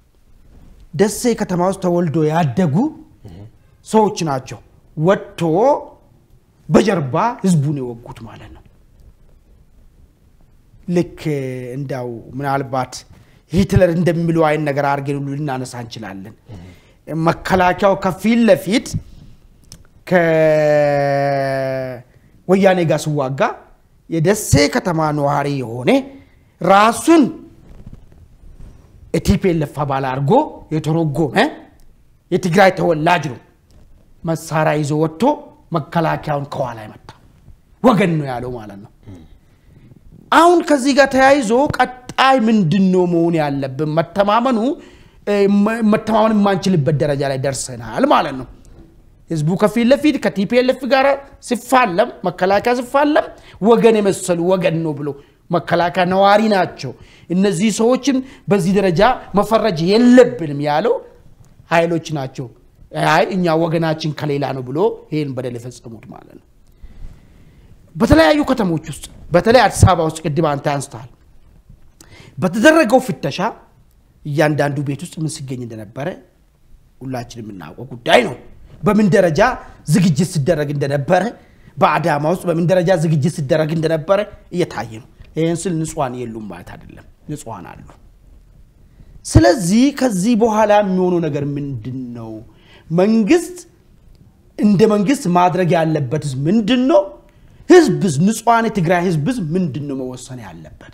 ደሴ ከተማ ውስጥ ተወልዶ ያደጉ ሰዎች ናቸው። ወጥቶ በጀርባ ህዝቡን የወጉት ማለት ነው። ልክ እንዳው ምናልባት ሂትለር እንደሚለው አይነት ነገር አድርገን ሁሉ ልናነሳ እንችላለን። መከላከያው ከፊት ለፊት ከወያኔ ጋር ሲዋጋ የደሴ ከተማ ነዋሪ የሆነ ራሱን የቲፒኤልኤፍ አባል አድርጎ የተረጎመ የትግራይ ተወላጅ ነው። መሳሪያ ይዞ ወጥቶ መከላከያውን ከኋላ ይመታ ወገን ነው ያለው ማለት ነው። አሁን ከዚህ ጋር ተያይዞ ቀጣይ ቀጣይ ምንድን ነው መሆን ያለብን? መተማመኑ እ፣ መ- መተማመን የማንችልበት ደረጃ ላይ ደርሰናል ማለት ነው። ህዝቡ ከፊት ለፊት ከቲፒኤልኤፍ ጋር ሲፋለም መከላከያ ሲፋለም ወገን የመሰሉ ወገን ነው ብሎ መከላከያ ነዋሪ ናቸው፣ እነዚህ ሰዎችን በዚህ ደረጃ መፈረጅ የለብንም ያለው ኃይሎች ናቸው። አይ እኛ ወገናችን ከሌላ ነው ብሎ ይህን በደል የፈጸሙት ማለት ነው። በተለያዩ ከተሞች ውስጥ በተለይ አዲስ አበባ ውስጥ ቅድም አንተ አንስተሃል። በተደረገው ፍተሻ እያንዳንዱ ቤት ውስጥ ምን ሲገኝ እንደነበረ ሁላችን የምናውቀው ጉዳይ ነው። በምን ደረጃ ዝግጅት ሲደረግ እንደነበረ በአዳማ ውስጥ በምን ደረጃ ዝግጅት ሲደረግ እንደነበረ እየታየ ነው። ይህን ስል ንጹሐን የሉም ማለት አይደለም፣ ንጹሐን አሉ። ስለዚህ ከዚህ በኋላ የሚሆነው ነገር ምንድን ነው? መንግስት እንደ መንግስት ማድረግ ያለበትስ ምንድን ነው? ህዝብስ ንጹሐን የትግራይ ህዝብስ ምንድን ነው መወሰን ያለበት?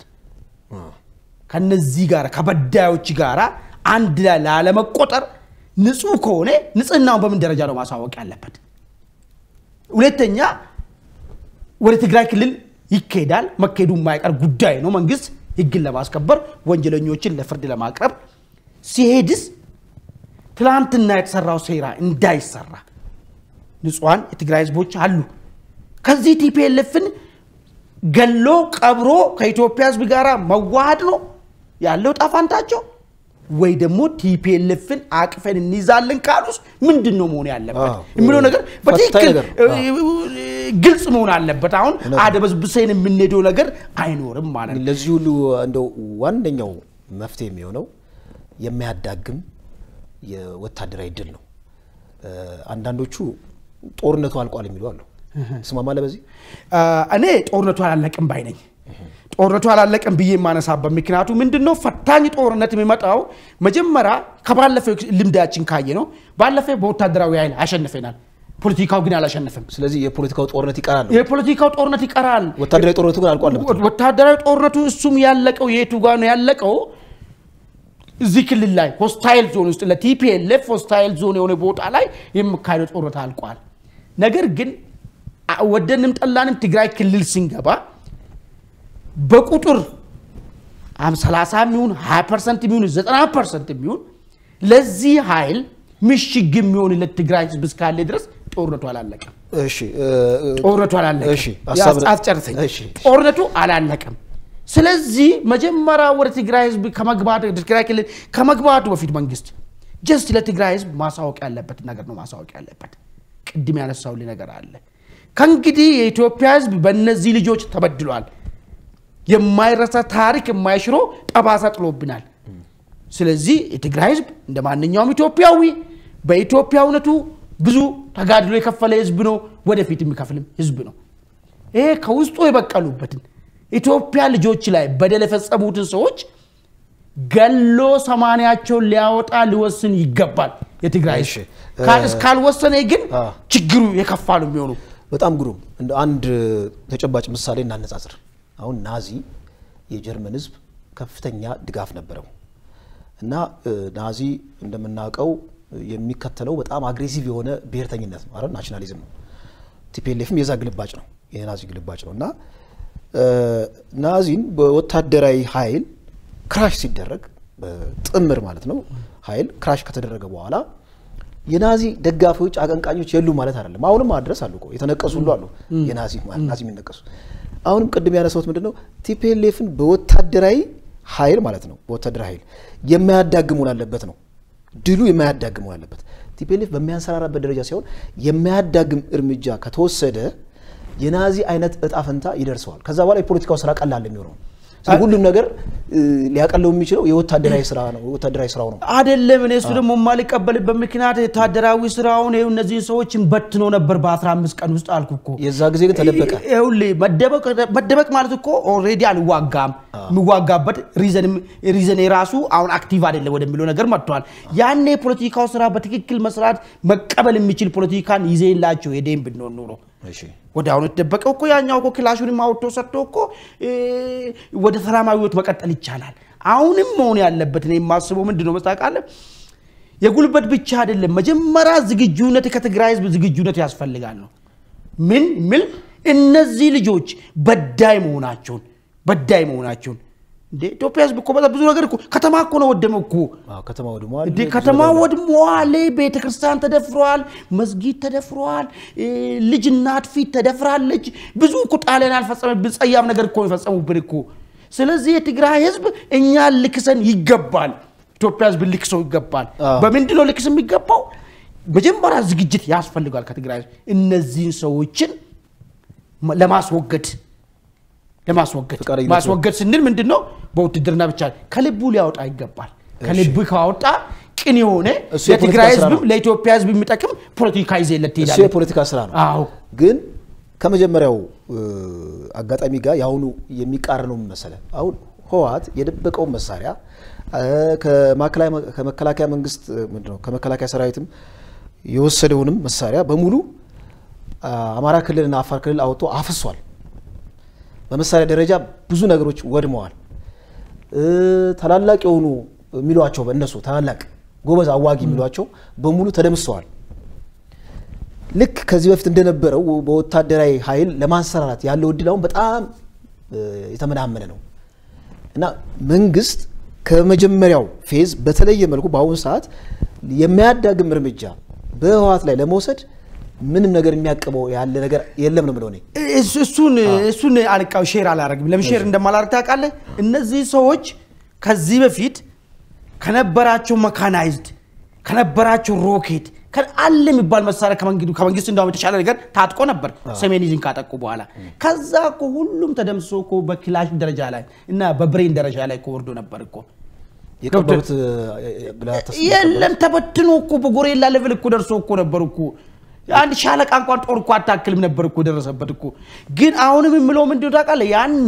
ከነዚህ ጋር ከበዳዮች ጋር አንድ ላይ ላለመቆጠር ንጹህ ከሆነ ንጽህናውን በምን ደረጃ ነው ማሳወቅ ያለበት? ሁለተኛ ወደ ትግራይ ክልል ይካሄዳል። መካሄዱ የማይቀር ጉዳይ ነው። መንግስት ህግን ለማስከበር ወንጀለኞችን ለፍርድ ለማቅረብ ሲሄድስ ትላንትና የተሰራው ሴራ እንዳይሰራ ንጹሐን የትግራይ ህዝቦች አሉ። ከዚህ ቲፒኤልኤፍን ገሎ ቀብሮ ከኢትዮጵያ ህዝብ ጋር መዋሃድ ነው ያለው ጣፋንታቸው ወይ ደግሞ ቲፒኤልኤፍን አቅፈን እንይዛለን ካሉስ ምንድን ነው መሆን ያለበት አዎ። የሚለው ነገር ፈታኝ በትክክል ነገር። ግልጽ መሆን አለበት። አሁን እውነት ነው። አደበዝብሰን የምንሄደው ነገር አይኖርም ማለት ነው። ለዚህ ሁሉ እንደው ዋነኛው መፍትሄ የሚሆነው የሚያዳግም የወታደራዊ ድል ነው። እ፣ አንዳንዶቹ ጦርነቱ አልቋል የሚሉ አሉ። ስማማለህ በዚህ አ፣ እኔ ጦርነቱ አላለቅም ባይ ነኝ። ጦርነቱ አላለቅም ብዬ የማነሳበት ምክንያቱ ምንድን ነው? ፈታኝ ጦርነት የሚመጣው መጀመሪያ ከባለፈው ልምዳችን ካየ ነው። ባለፈው በወታደራዊ ኃይል አሸንፈናል፣ ፖለቲካው ግን አላሸነፍም። ስለዚህ የፖለቲካው ጦርነት ይቀራል ነው። የፖለቲካው ጦርነት ይቀራል። ወታደራዊ ጦርነቱ ግን አልቋል ነው የምትለው? ወታደራዊ ጦርነቱ እሱም ያለቀው የቱ ጋር ነው ያለቀው? እዚህ ክልል ላይ ሆስታይል ዞን ውስጥ ለቲፒኤልኤፍ ሆስታይል ዞን የሆነ ቦታ ላይ የሚካሄደው ጦርነት አልቋል። ነገር ግን አ- ወደንም ጠላንም ትግራይ ክልል ስንገባ በቁጥር 30 የሚሆን 20 ፐርሰንት የሚሆን 90 ፐርሰንት የሚሆን ለዚህ ኃይል ምሽግ የሚሆንለት ትግራይ ህዝብ እስካለ ድረስ ጦርነቱ አላለቀም። እሺ እ፣ እ፣ ጦርነቱ አላለቀም። እሺ፣ ሀሳብ- አስጨርሰኝ። እሺ። ጦርነቱ አላለቀም። ስለዚህ መጀመሪያ ወደ ትግራይ ህዝብ ከመግባቱ ትግራይ ክልል ከመግባቱ በፊት መንግስት ጀስት ለትግራይ ህዝብ ማሳወቅ ያለበት ነገር ነው ማሳወቅ ያለበት። ቅድም ያነሳውልኝ ነገር አለ። ከእንግዲህ የኢትዮጵያ ህዝብ በእነዚህ ልጆች ተበድሏል። የማይረሳ ታሪክ የማይሽሮ ጠባሳ ጥሎብናል። ስለዚህ የትግራይ ህዝብ እንደ ማንኛውም ኢትዮጵያዊ በኢትዮጵያዊነቱ ብዙ ተጋድሎ የከፈለ ህዝብ ነው። ወደፊት የሚከፍልም ህዝብ ነው። ይሄ ከውስጡ የበቀሉበትን ኢትዮጵያ ልጆች ላይ በደል የፈጸሙትን ሰዎች ገሎ ሰማንያቸውን ሊያወጣ ሊወስን ይገባል። የትግራይ እሺ። ህዝብ ካ- እስካልወሰነ ግን አ። ችግሩ የከፋ ነው የሚሆኑ። በጣም ግሩም። እንደ አንድ ተጨባጭ ምሳሌ እናነጻጽር። አሁን ናዚ የጀርመን ህዝብ ከፍተኛ ድጋፍ ነበረው እና እ፣ ናዚ እንደምናውቀው የሚከተለው በጣም አግሬሲቭ የሆነ ብሔርተኝነት ነው አይደል? ናሽናሊዝም ነው። ቲፒኤልኤፍም የዛ ግልባጭ ነው፣ የናዚ ግልባጭ ነው እና እ፣ ናዚን በወታደራዊ ኃይል ክራሽ ሲደረግ በጥምር ማለት ነው ኃይል ክራሽ ከተደረገ በኋላ የናዚ ደጋፊዎች አቀንቃኞች የሉ ማለት አይደለም። አሁንም ማድረስ አሉ እኮ የተነቀሱ ሁሉ አሉ። የናዚ ማለት ናዚ የሚነቀሱ አሁንም ቅድም ያነሳሁት ምንድን ነው ቲፒኤልኤፍን በወታደራዊ ኃይል ማለት ነው በወታደራዊ ኃይል የማያዳግም መሆን አለበት ነው ድሉ የማያዳግም መሆን አለበት። ቲፒኤልኤፍ በሚያንሰራራበት ደረጃ ሲሆን የማያዳግም እርምጃ ከተወሰደ የናዚ አይነት እጣ ፈንታ ይደርሰዋል። ከዛ በኋላ የፖለቲካው ስራ ቀላል የሚሆነው ስለዚህ ሁሉም ነገር እ፣ ሊያቀለው የሚችለው የወታደራዊ ስራ ነው የወታደራዊ ስራው ነው። አይደለም እኔ እሱ ደግሞ የማልቀበልበት ምክንያት ወታደራዊ ስራውን ይኸው እነዚህን ሰዎችን በትኖ ነበር በ15 ቀን ውስጥ አልኩ እኮ። የዛ ጊዜ ግን ተደበቀ። ይኸውልህ መደበቅ መደበቅ ማለት እኮ ኦልሬዲ አልዋጋም የሚዋጋበት ሪዘን የራሱ አሁን አክቲቭ አይደለም ወደሚለው ነገር መጥቷል። ያኔ የፖለቲካው ስራ በትክክል መስራት መቀበል የሚችል ፖለቲካን ይዘላቸው የደም ብንሆን ኖሮ እሺ ወደ አሁን የተደበቀው እኮ ያኛው እኮ ክላሹንም አውጥቶ ሰጥቶ እኮ እ፣ ወደ ሰላማዊ ህይወት መቀጠል ይቻላል። አሁንም መሆን ያለበት እኔ የማስበው ምንድን ነው መስታቃለ የጉልበት ብቻ አይደለም። መጀመሪያ ዝግጁነት ከትግራይ ህዝብ ዝግጁነት ያስፈልጋል ነው ምን ምል እነዚህ ልጆች በዳይ መሆናቸውን በዳይ መሆናቸውን እንዴ ኢትዮጵያ ህዝብ እኮ በጣም ብዙ ነገር እኮ ከተማ እኮ ነው ወደመው እኮ አዎ፣ ከተማ ወድመዋል። እንዴ ብዙ ከተማ ነገር- ወድመዋል። ቤተ ክርስቲያን ተደፍረዋል። መስጊድ ተደፍረዋል። እ፣ ልጅ እናት ፊት ተደፍራለች። ብዙ እኮ ጣሊያን ያልፈጸመብን ጸያፍ ነገር እኮ ነው የፈጸሙብን እኮ። ስለዚህ የትግራይ ህዝብ እኛን ልክሰን ይገባል። ኢትዮጵያ ህዝብ ልክሰው ይገባል። አዎ። በምንድን ነው ልክስ የሚገባው? መጀመሪያ ዝግጅት ያስፈልጋል ከትግራይ ህዝብ እነዚህን ሰዎችን ማ- ለማስወገድ ለማስወገድ ፈቃደኝነት ማስወገድ ስንል ምንድን ነው? በውትድርና ብቻ ከልቡ ሊያወጣ ይገባል። ከልቡ ካወጣ ቅን የሆነ እሱ የፖለቲካ ለትግራይ ስራ ህዝብም ነው። ለኢትዮጵያ ህዝብ የሚጠቅም ፖለቲካ ይዘለት እሱ ትሄዳለህ። የፖለቲካ ስራ ነው። አዎ ግን ከመጀመሪያው እ፣ አጋጣሚ ጋር የአሁኑ የሚቃረነው ምን መሰለህ? አሁን ህወሓት የደበቀውን መሳሪያ እ፣ ከማዕከላዊ- ከመከላከያ መንግስት እ፣ ምንድን ነው ከመከላከያ ሰራዊትም የወሰደውንም መሳሪያ በሙሉ አ፣ አማራ ክልልና አፋር ክልል አውጥቶ አፍሷል። በመሳሪያ ደረጃ ብዙ ነገሮች ወድመዋል። እ፣ ታላላቅ የሆኑ የሚሏቸው በእነሱ ታላላቅ ጎበዝ አዋጊ የሚሏቸው በሙሉ ተደምሰዋል። ልክ ከዚህ በፊት እንደነበረው በወታደራዊ ኃይል ለማንሰራራት ያለው እድል አሁን በጣም እ፣ የተመናመነ ነው እና መንግስት ከመጀመሪያው ፌዝ በተለየ መልኩ በአሁኑ ሰዓት የማያዳግም እርምጃ በህወሓት ላይ ለመውሰድ ምንም ነገር የሚያቅበው ያለ ነገር የለም ነው የምለው እኔ። እሱ- እሱን እሱን አልቃው ሼር አላረግም። ለምን ሼር እንደማላረግ ታውቃለህ? እነዚህ ሰዎች ከዚህ በፊት ከነበራቸው መካናይዝድ ከነበራቸው ሮኬት ከ- አለ የሚባል መሳሪያ ከመንግዱ- ከመንግስት እንዳውም የተሻለ ነገር ታጥቆ ነበር ሰሜኒዝን ካጠቁ በኋላ። ከዛ እኮ ሁሉም ተደምሶ እኮ በክላሽ ደረጃ ላይ እና በብሬን ደረጃ ላይ እኮ ወርዶ ነበር እኮ የቀበሩት እ፣ ብላ ተስፋ የለም ተበትኖ እኮ በጎሬላ ሌቭል እኮ ደርሶ እኮ ነበር እኮ አንድ ሻለቃ እንኳን ጦር እኮ አታክልም ነበር እኮ ደረሰበት እኮ። ግን አሁንም የምለው ምንድን ነው ታውቃለህ? ያኔ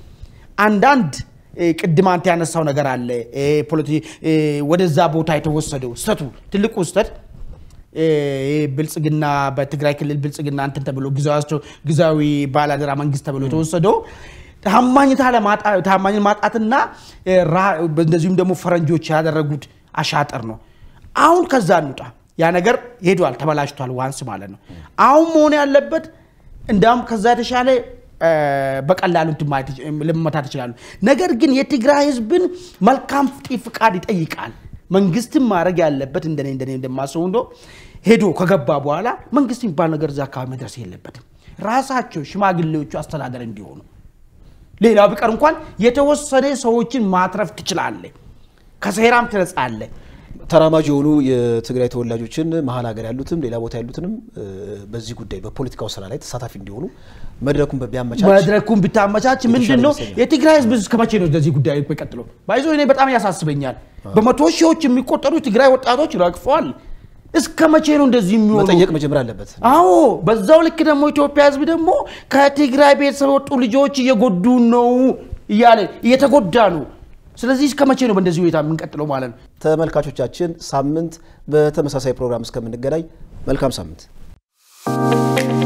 አንዳንድ እ፣ ቅድም አንተ ያነሳው ነገር አለ እ፣ ፖለቲ- እ፣ ወደዛ ቦታ የተወሰደው ስተቱ ትልቁ ስተት እ፣ ብልጽግና በትግራይ ክልል ብልጽግና እንትን ተብሎ ጊዜያቸው ጊዜያዊ ባላደራ መንግስት ተብሎ የተወሰደው ታማኝታ ለማጣ- ታማኝን ማጣትና እ፣ ራ- እንደዚሁም ደግሞ ፈረንጆች ያደረጉት አሻጥር ነው። አሁን ከዛ እንውጣ። ያ ነገር ሄዷል፣ ተበላሽቷል፣ ዋንስ ማለት ነው። አሁን መሆን ያለበት እንዲያውም ከዛ የተሻለ እ፣ በቀላሉ እንትን ማለት ይች- ልመታት ይችላሉ። ነገር ግን የትግራይ ህዝብን መልካም ፊ- ፍቃድ ይጠይቃል። መንግስትም ማድረግ ያለበት እንደኔ እንደኔ እንደማስበው እንዶ ሄዶ ከገባ በኋላ መንግስት የሚባል ነገር እዛ አካባቢ መድረስ የለበትም። ራሳቸው ሽማግሌዎቹ አስተዳደር እንዲሆኑ ሌላው ቢቀር እንኳን የተወሰነ ሰዎችን ማትረፍ ትችላለህ፣ ከሴራም ትነጻለህ። ተራማጅ የሆኑ የትግራይ ተወላጆችን መሀል ሀገር ያሉትም ሌላ ቦታ ያሉትንም እ፣ በዚህ ጉዳይ በፖለቲካው ስራ ላይ ተሳታፊ እንዲሆኑ መድረኩን ቢያመቻች መድረኩን ብታመቻች ምንድን ነው ይመስለኛል። የትግራይ ህዝብ እስከ መቼ ነው እንደዚህ ጉዳይ ቀጥሎ ባይዞ እኔ በጣም ያሳስበኛል። በመቶ ሺዎች የሚቆጠሩ የትግራይ ወጣቶች ረግፈዋል። እስከ መቼ ነው እንደዚህ የሚሆኑ? መጠየቅ መጀመር አለበት። አዎ በዛው ልክ ደግሞ ኢትዮጵያ ህዝብ ደግሞ ከትግራይ ቤተሰብ የወጡ ልጆች እየጎዱ ነው እያለ እየተጎዳ ነው። ስለዚህ እስከ መቼ ነው በእንደዚህ ሁኔታ የምንቀጥለው ማለት ነው? ተመልካቾቻችን ሳምንት በተመሳሳይ ፕሮግራም እስከምንገናኝ መልካም ሳምንት